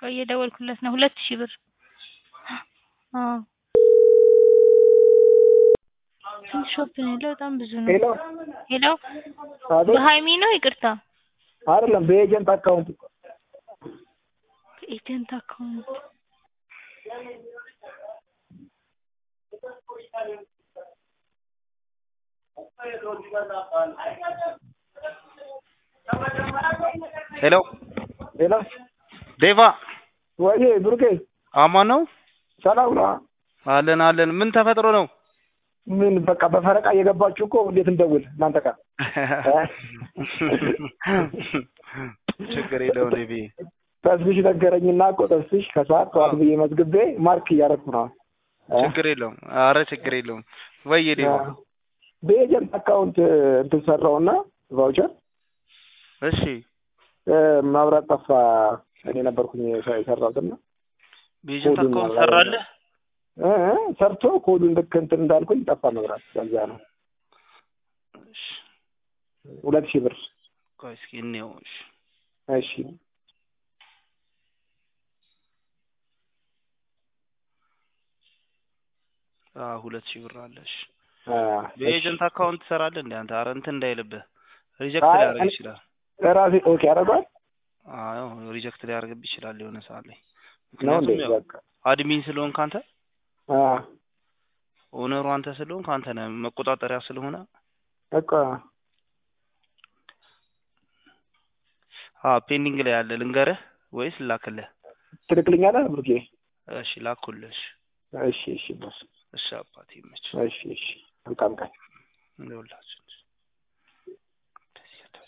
ቆይ እየደወልኩለት ነው። ሁለት ሺህ ብር አዎ ስንት ሾፕ ነው ያለው? በጣም ብዙ ነው። ሄሎ ሄሎ አቤት በሀይሚ ነው? ይቅርታ አይደለም በኤጀንት አካውንት እኮ ኤጀንት አካውንት ሄሎ ሄሎ ዴቫ ወይ ብሩኬ አማን ነው ሰላም ነው አለን አለን ምን ተፈጥሮ ነው ምን በቃ በፈረቃ እየገባችሁ እኮ እንዴት እንደውል እናንተ ጋር ችግር የለውም ዴቪ ተስፍሽ ነገረኝና እኮ ተስፍሽ ከሰዓት ጠዋት ብዬ መዝግቤ ማርክ እያደረኩ ነው ችግር የለውም አረ ችግር የለውም ወይ ዴቫ በኤጀንት አካውንት እንትን ሰራውና ቫውቸር እሺ ማብራት ጠፋ እኔ ነበርኩኝ የሰራሁትና በኤጀንት ኮዱን አካውንት ነው ሰራለህ እ እ ሰርቶ ኮዱን ልክ እንትን እንዳልኩኝ ጠፋ መብራት ከዛ ነው እሺ ሁለት ሺህ ብር ቆይ እስኪ እንየው እሺ እሺ አዎ ሁለት ሺህ ብር አለ እሺ አ፣ በኤጀንት አካውንት ትሰራለህ እንዴ አንተ አረ እንትን እንዳይልብህ ሪጀክት አይ፣ ሊያደርግ እኔ- ይችላል ራሴ ኦኬ አደርገዋል አዎ ሪጀክት ሊያደርግብህ ይችላል የሆነ ሰዓት ላይ ነው እንዴ ምክንያቱም ያው በቃ አድሚን ስለሆንክ አንተ አ ኦነሩ አንተ ስለሆንክ አንተ ነህ መቆጣጠሪያ ስለሆነ በቃ አ ፔንዲንግ ላይ ያለ ልንገርህ ወይስ ላክልህ? ትልክልኛለህ ብሩኬ እሺ ላኩልህ። እሺ እሺ እሺ ቦስ እሺ አባቴ ይመችህ እሺ እሺ መልካም ቀን እንደውላችሁ